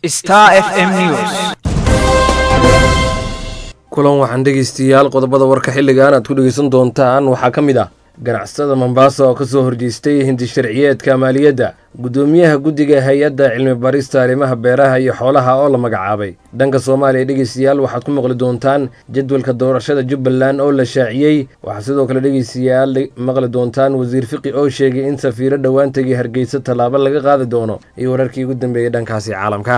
Star FM News. kulan waxaan dhegaystayaal qodobada warka xilligan aad ku dhegaysan doontaan waxaa ka mid ah ganacsatada mombasa oo kasoo horjeestay hindi sharciyeedka maaliyadda guddoomiyaha guddiga hay-adda cilmi barista arrimaha beeraha iyo xoolaha oo la magacaabay dhanka soomaaliya dhegaystayaal waxaad ku maqli doontaan jadwalka doorashada jubbaland oo la shaaciyey waxaa sidoo kale dhegaystayaal maqli doontaan wasiir fiqi oo sheegay in safiiro dhowaan tegay hargeysa tallaabo laga qaadi doono iyo wararkii ugu dambeeyey dhankaasi caalamka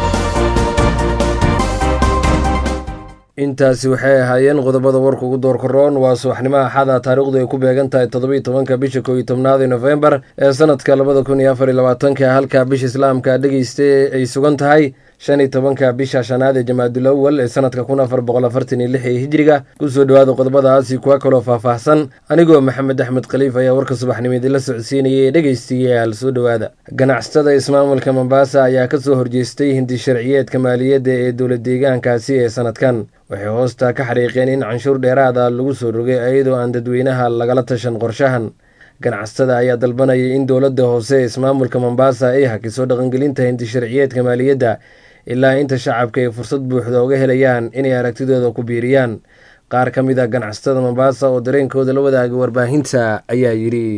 intaasi waxay ahaayeen qodobada warka ugu doorkaroon waa subaxnimo axada taariikhdu ay ku beegan tahay toddobiiy tobanka bisha koob iyo tobnaad ee nofembar ee sanadka labada kun iyo afar iyo labaatanka halka bisha islaamka dhegeysta ay sugan tahay shan iyo tobanka bisha shanaad ee jamaadul awal ee sanadka kun afar boqol afartan iyo lix ee hijiriga kusoo dhowaada qodobadaasi kuwa kaloo faahfaahsan anigoo maxamed axmed khaliif ayaa warka subaxnimo idinla socodsiinayay dhegeystayaal soo dhowaada ganacsatada ismaamulka mombasa ayaa kasoo horjeestay hindi sharciyeedka maaliyadda ee dowlad deegaankaasi ee sanadkan waxay hoosta ka xariiqeen in canshuur dheeraada lagu soo rogay iyadoo aan dadweynaha lagala tashan qorshahan ganacsatada ayaa dalbanayay in dowladda hoose ee ismaamulka mombasa ay hakiso dhaqangelinta hindi sharciyeedka maaliyadda ilaa inta shacabka ay fursad buuxda uga helayaan inay aragtidooda ku biiriyaan qaar ka mid a ganacsatada mombasa oo dareenkooda la wadaagay warbaahinta ayaa yidhi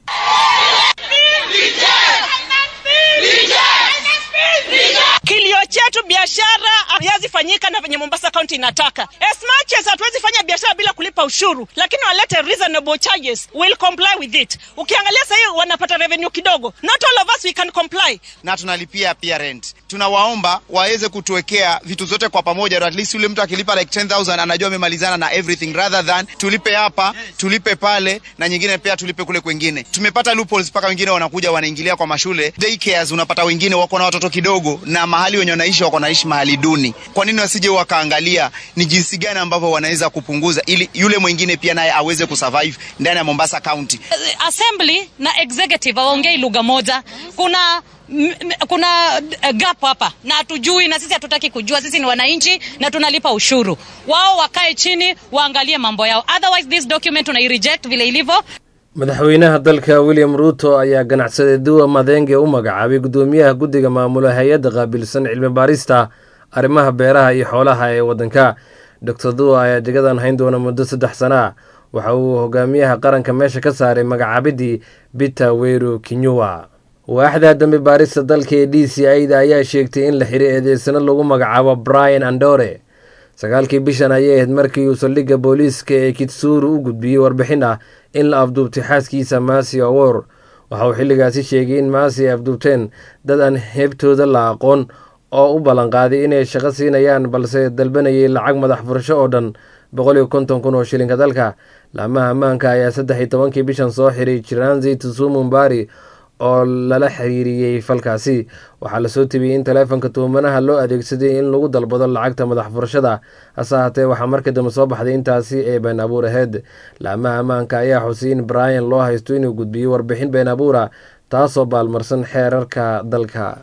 Kilio chetu biashara haziwezi fanyika na venye Mombasa County inataka. As much as hatuwezi fanya biashara bila kulipa ushuru, lakini walete reasonable charges, we'll comply with it. Ukiangalia sahii wanapata revenue kidogo, not all of us we can comply. na tunalipia pia rent. Tunawaomba waweze kutuwekea vitu zote kwa pamoja, at least yule mtu akilipa like 10000 anajua amemalizana na everything, rather than tulipe hapa tulipe pale na nyingine pia tulipe kule kwengine. Tumepata loopholes mpaka wengine wanakuja wanaingilia kwa mashule daycares, unapata wengine wako na watoto kidogo na mahali wenye wanaishi wako naishi mahali duni. Kwa nini wasije wakaangalia ni jinsi gani ambavyo wanaweza kupunguza ili yule mwingine pia naye aweze kusurvive ndani ya Mombasa County. assembly na executive hawaongei lugha moja kuna m- m- kuna uh, gap hapa na hatujui na sisi hatutaki kujua sisi ni wananchi na tunalipa ushuru wao wakae chini waangalie mambo yao otherwise this document unai-reject vile ilivyo madaxweynaha dalka william ruuto ayaa ganacsade duwa madenge u magacaabay guddoomiyaha guddiga maamula hay-adda qaabilsan cilmi baarista arrimaha beeraha iyo xoolaha ee waddanka doctor duwa ayaa jagadan hayn doona muddo saddex sana ah waxa uu hogaamiyaha qaranka meesha ka saaray magacaabidii peter weru kinyua waaxda dambi baarista dalka ee d c i da ayaa sheegtay in la xiray eedeysano lagu magacaabo brian andore sagaalkii bishan ayay ahayd markii uu saldhigga booliiska ee kitsuru u gudbiyey warbixin ah in la afduubtay xaaskiisa maasi awor waxa uu xilligaasi sheegay in maasi ay afduubteen dad aan heebtooda la aqoon oo u ballanqaaday inay shaqo siinayaan balse dalbanayay lacag madax furasho oo dhan boqol iyo konton kun oo shilinka dalka laamaha ammaanka ayaa saddex iyo tobankii bishan soo xiray jiranzi tusumu mbari oo lala xiriiriyey falkaasi waxaa lasoo tebiyey in taleefonka tuhumanaha loo adeegsaday in lagu dalbado lacagta madax furashada hase haatee waxaa markii dambe soo baxday intaasi ee been abuur aheyd laamaha ammaanka ayaa xusay in brian loo haysto inuu gudbiyey warbixin been abuura taasoo baalmarsan xeerarka dalka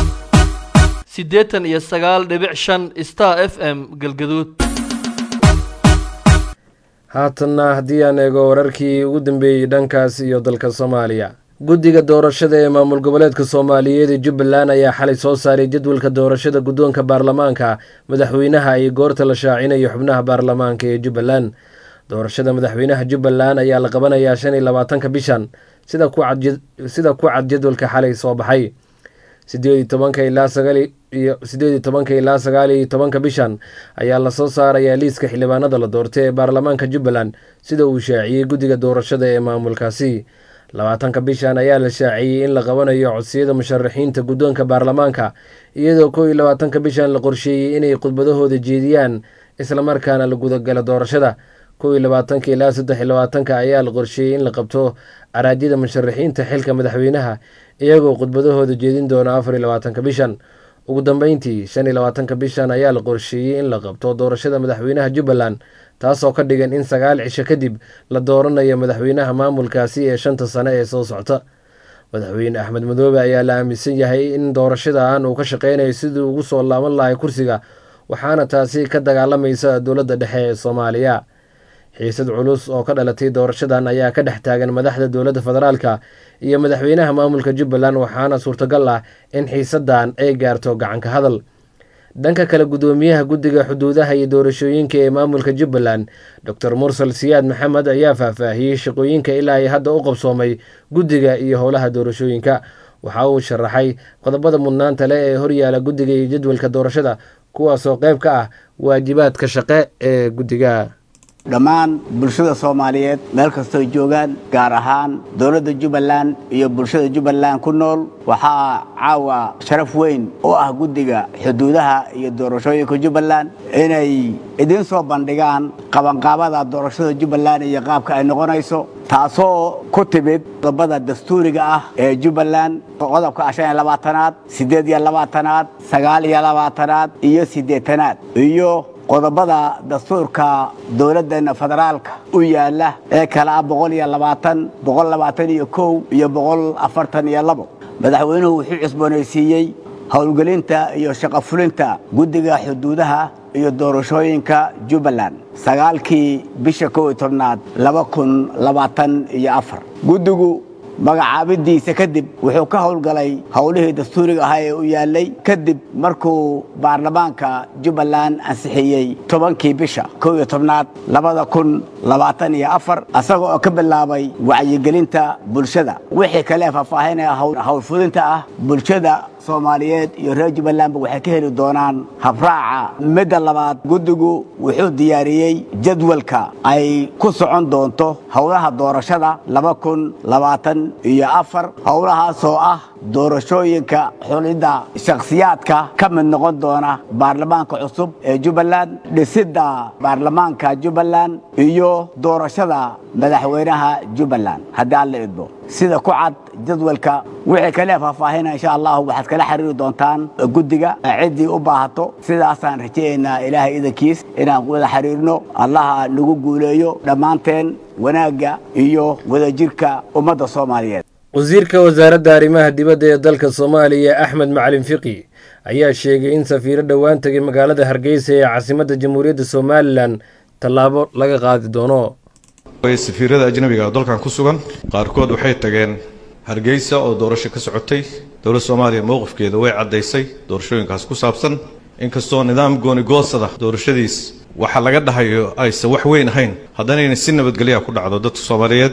siddeetan iyo sagaal dhibic shan star f m galgaduud haatanna haddii aan eego wararkii ugu dambeeyey dhankaas iyo dalka soomaaliya guddiga doorashada ee maamul goboleedka soomaaliyeed ee jubbaland ayaa xalay soo saaray jadwalka doorashada guddoonka baarlamaanka madaxweynaha iyo goorta la shaacinayo xubnaha baarlamaanka ee jubbaland doorashada madaxweynaha jubbaland ayaa la qabanayaa shan iyo labaatanka bishan sida ku cad sida ku cad jadwalka xalay soo baxay sideed iyo tobanka ilaa sagaal iyo sideed iyo tobanka ilaa sagaal iyo tobanka bishan ayaa lasoo saarayaa liiska xildhibaanada la doortay ee baarlamaanka jubbaland sida uu shaaciyey guddiga doorashada ee maamulkaasi labaatanka bishan ayaa la shaaciyey in la qabanayo codsiyada musharaxiinta guddoonka baarlamaanka iyadoo kow iyo labaatanka bishan la qorsheeyey inay khudbadahooda jeediyaan islamarkaana la gudagalo doorashada kow iyo labaatanka ilaa saddex iyo labaatanka ayaa la qorsheeyey in la qabto araajyada musharaxiinta xilka madaxweynaha iyagoo khudbadahooda jeedin doona afar iyo labaatanka bishan ugu dambeyntii shan iyo labaatanka bishan ayaa la qorsheeyey in la qabto doorashada madaxweynaha jubbaland taasoo ka dhigan in sagaal cisho kadib la dooranayo madaxweynaha maamulkaasi ee shanta sane ee soo socta madaxweyne axmed madoobe ayaa la aaminsan yahay in doorashadan uu ka shaqeynayo sidii ugu soo laaban lahay kursiga waxaana taasi ka dagaalamaysa dowladda dhexe ee soomaaliya xiisad culus oo ka dhalatay doorashadan ayaa ka dhex taagan madaxda dowladda federaalka iyo madaxweynaha maamulka jubbaland waxaana suurtagal ah in xiisadan ay gaarto gacanka hadal dhanka kale guddoomiyaha guddiga xuduudaha iyo doorashooyinka ee maamulka jubbaland doctor mursal siyaad maxamed ayaa faahfaahiyey shaqooyinka ilaa ay hadda u qabsoomay guddiga iyo howlaha doorashooyinka waxa uu sharaxay qodobada mudnaanta leh ee horyaala guddiga iyo jadwalka doorashada kuwaasoo qayb ka ah waajibaadka shaqe ee guddiga dhammaan bulshada soomaaliyeed meel kastoo joogaan gaar ahaan dowladda jubbaland iyo bulshada jubbaland ku nool waxaa caawa sharaf weyn oo ah guddiga xuduudaha iyo doorashooyinka jubbaland inay idiin soo bandhigaan qabanqaabada doorashada jubbaland iyo qaabka ay noqonayso taasoo ku timid qodobada dastuuriga ah ee jubbaland qodobka shan iyo labaatanaad siddeed iyo labaatanaad sagaal iyo labaatanaad iyo siddeetanaad iyo qodobada dastuurka dowladdeena federaalka u yaala ee kale ah boqol iyo labaatan boqol labaatan iyo kow iyo boqol afartan iyo labo madaxweynuhu wuxuu cusboonaysiiyey howlgelinta iyo shaqofulinta guddiga xuduudaha iyo doorashooyinka jubbaland sagaalkii bisha kow iyo tobnaad laba kun labaatan iyo afar guddigu magacaabidiisa kadib wuxuu ka howlgalay howlihii dastuuriga ahaa ee u yaalay kadib markuu baarlamaanka jubbaland ansixiyey tobankii bisha kow iyo tobnaad labada kun labaatan iyo afar asaga oo ka bilaabay wacyigelinta bulshada wixii kale faahfaahinaya howlfudinta ah bulshada soomaaliyeed iyo reer jubbalandba waxay ka heli doonaan habraaca midda labaad guddigu wuxuu diyaariyey jadwalka ay ku socon doonto howlaha doorashada laba kun labaatan iyo afar howlahaasoo ah doorashooyinka xulidda shakhsiyaadka ka mid noqon doona baarlamaanka cusub ee jubbaland dhisidda baarlamaanka jubbaland iyo doorashada madaxweynaha jubbaland haddii aan la idmo sida ku cad jadwalka wixii kale faahfaahina insha allahu waxaad kala xiriiri doontaan guddiga ciddii u baahato sidaasaan rajaynaynaa ilaahay idankiis inaan wada xiriirno allaha nagu guuleeyo dhammaanteen wanaagga iyo wadajirka ummadda soomaaliyeed wasiirka wasaaradda arrimaha dibadda ee dalka soomaaliya axmed macalin fiqi ayaa sheegay in safiiro dhowaan tegay magaalada hargeysa ee caasimadda jamhuuriyadda somalilan tallaabo laga qaadi doono safiirada ajnabiga oo dalkan ku sugan qaarkood waxay tageen hargeysa oo doorasho ka socotay dowladda soomaaliya mowqifkeeda way caddaysay doorashooyinkaas ku saabsan inkastoo nidaam goonigoosada doorashadiis waxa laga dhahayo aysan wax weyn ahayn haddanayna si nabadgelyaa ku dhacdo dadka soomaaliyeed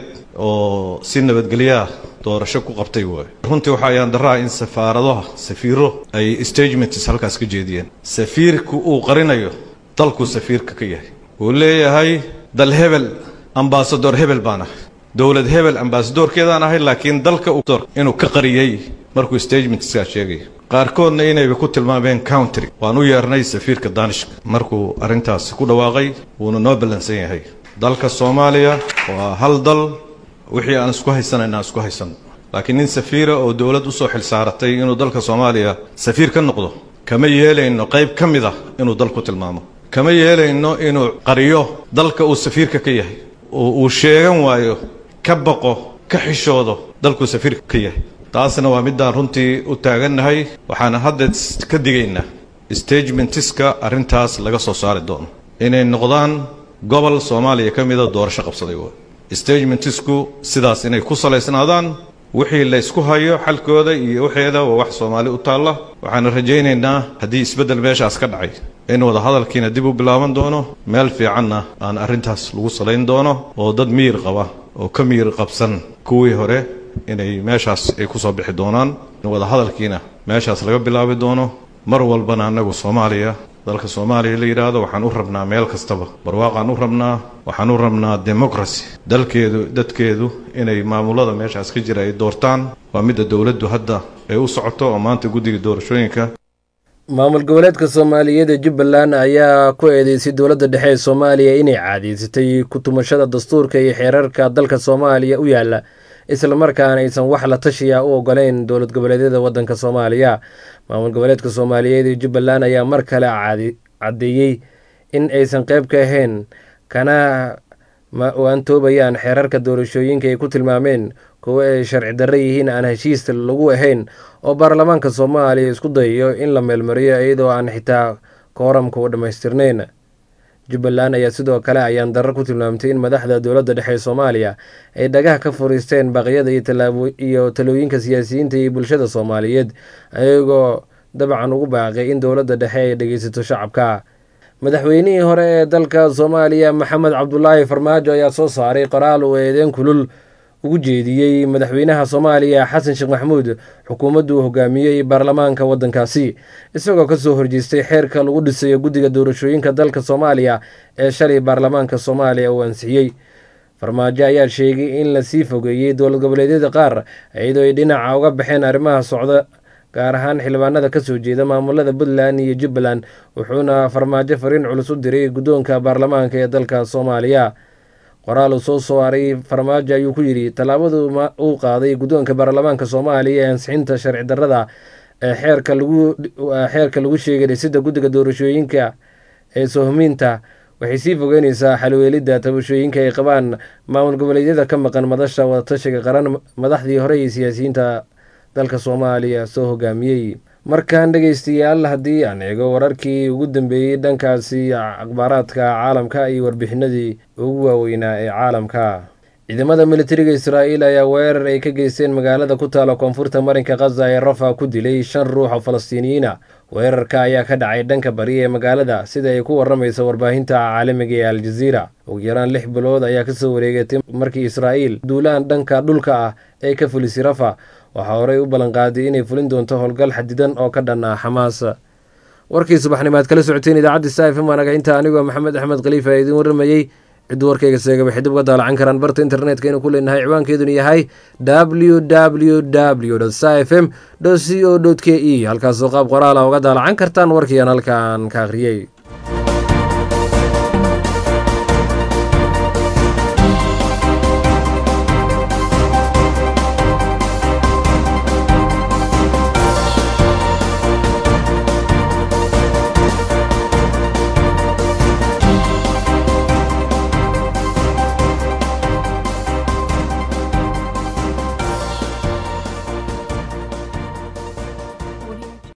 oo si nabadgelyaa doorasho ku qabtay waayo runtii waxa ayaan daraa in safaaradaha safiiro ay stagements halkaas ka jeediyeen safiirku uu qarinayo dalkuu safiirka ka yahay uu leeyahay dal hebel ambasador hebel baan ahay dowlad hebel ambasadorkeedaan ahay laakiin dalka inuu ka qariyey markuu stagementskaa sheegaya qaarkoodna inayba ku tilmaameen country waan u yeernay safiirka danishka markuu arrintaasi ku dhawaaqay wuuna noo ballansan yahay dalka soomaaliya waa hal dal wixii aan isku haysanayna aan isku haysano laakiin nin safiira oo dowlad usoo xilsaaratay inuu dalka soomaaliya safiir ka noqdo kama yeelayno qayb ka mid ah inuu dal ku tilmaamo kama yeelayno inuu qariyo dalka uu safiirka ka yahay oo uu sheegan waayo ka baqo ka xishoodo dalkuu safiirka ka yahay taasna waa midaan runtii u taagannahay waxaana hadda ka digaynaa stagementiska arrintaas laga soo saari doono inay noqdaan gobol soomaaliya ka mida doorasho qabsaday waay stagementisku sidaas inay ku salaysnaadaan wixii la ysku hayo xalkooda iyo waxeeda waa wax soomaali u taalla waxaana rajaynaynaa haddii isbeddel meeshaas ka dhacay in wadahadalkiina dib u bilaaban doono meel fiicanna aan arrintaas lagu salayn doono oo dad miyir qaba oo ka miyir qabsan kuwii hore inay meeshaas ay ku soo bixi doonaan wadahadalkiina meeshaas laga bilaabi doono mar walbana annagu soomaaliya dalka soomaaliya la yidhaahdo waxaan u rabnaa meel kastaba barwaaqaan u rabnaa waxaan u rabnaa democracy dalkeedu dadkeedu inay maamulada meeshaas ka jira ay doortaan waa midda dowladdu hadda ay u socoto oo maanta guddiga doorashooyinka maamul goboleedka soomaaliyeed ee jubbaland ayaa ku eedeysay dowladda dhexe ee soomaaliya inay caadaysatay ku-tumashada dastuurka iyo xeerarka dalka soomaaliya u yaala islamarkaana aysan wax la tashiya u ogoleyn dowlad goboleedyada waddanka soomaaliya maamul goboleedka soomaaliyeed ee jubbaland ayaa mar kale caddeeyey in aysan qeyb ka ahayn kana waantoobayaan xeerarka doorashooyinka ay ku tilmaameen kuwo ay sharci darro yihiin aan heshiis lagu ahayn oo baarlamaanka soomaaliya isku dayayo in la meelmariyo iyadoo aan xitaa kooramka u dhammaystirnayn jubbaland ayaa sidoo kale ayaan darar ku tilmaamtay in madaxda dowladda dhexe ee soomaaliya ay dhagaha ka furiisteen baaqyada iyo talooyinka siyaasiyiinta iyo bulshada soomaaliyeed ayagoo dabcan ugu baaqay in dowladda dhexe ay dhegeysato shacabka madaxweynihii hore ee dalka soomaaliya maxamed cabdulaahi farmaajo ayaa soo saaray qoraal uu eedeen kulul ugu jeediyey madaxweynaha soomaaliya xasan sheekh maxamuud xukuumaddu hogaamiyey baarlamaanka waddankaasi isagoo kasoo horjeestay xeerka lagu dhisayo guddiga doorashooyinka dalka soomaaliya ee shalay baarlamaanka soomaaliya uu ansixiyey farmaajo ayaa sheegay in lasii fogeeyey dowlad goboleedyada qaar iyadoo ay dhinaca uga baxeen arrimaha socda gaar ahaan xildhibaanada kasoo jeeda maamulada puntland iyo jubbaland wuxuuna farmaajo fariin culus u diray guddoonka baarlamaanka ee dalka soomaaliya qoraal uu soo saaray farmaajo ayuu ku yidhi tallaabadu uu qaaday guddoonka baarlamaanka soomaaliya ee ansixinta sharci darrada ee xeerka lagu xeerka lagu sheegay dhisidda guddiga doorashooyinka ee sohmiinta waxay sii fogeyneysaa xalweelidda tabashooyinka ay qabaan maamul goboleedyada ka maqan madasha wadatashiga qaran madaxdii hore iyo siyaasiyiinta dalka soomaaliya soo hogaamiyey markan dhegeystayaal haddii aan eego wararkii ugu dambeeyey dhankaasi akhbaaraadka caalamka iyo warbixinadii ugu waaweynaa ee caalamka ciidamada militariga israa'iil ayaa weerar ay ka geysteen magaalada ku taala koonfurta marinka khaza ee rafa ku dilay shan ruux oo falastiiniyiina weerarka ayaa ka dhacay dhanka bari ee magaalada sida ay ku waramayso warbaahinta caalamiga ee aljaziira ugu yaraan lix bilood ayaa kasoo wareegatay markii israa'iil duulaan dhanka dhulka ah ee ka fulisay rafa waxaa horey u ballanqaaday inay fulin doonto howlgal xadidan oo ka dhan ah xamaas warkii subaxnimaad kala socoteen idaacadda saifm waanaga inta anigoo maxamed axmed khaliifa ee idiin warramayey cidduu warkayga seega waxay dib uga daalacan karaan barta internetka inuu ku leenahay ciwaankeeduna yahay w w w s m c o k e halkaasoo qaab qoraala uga daalacan kartaan warkii aan halkaan ka akhriyey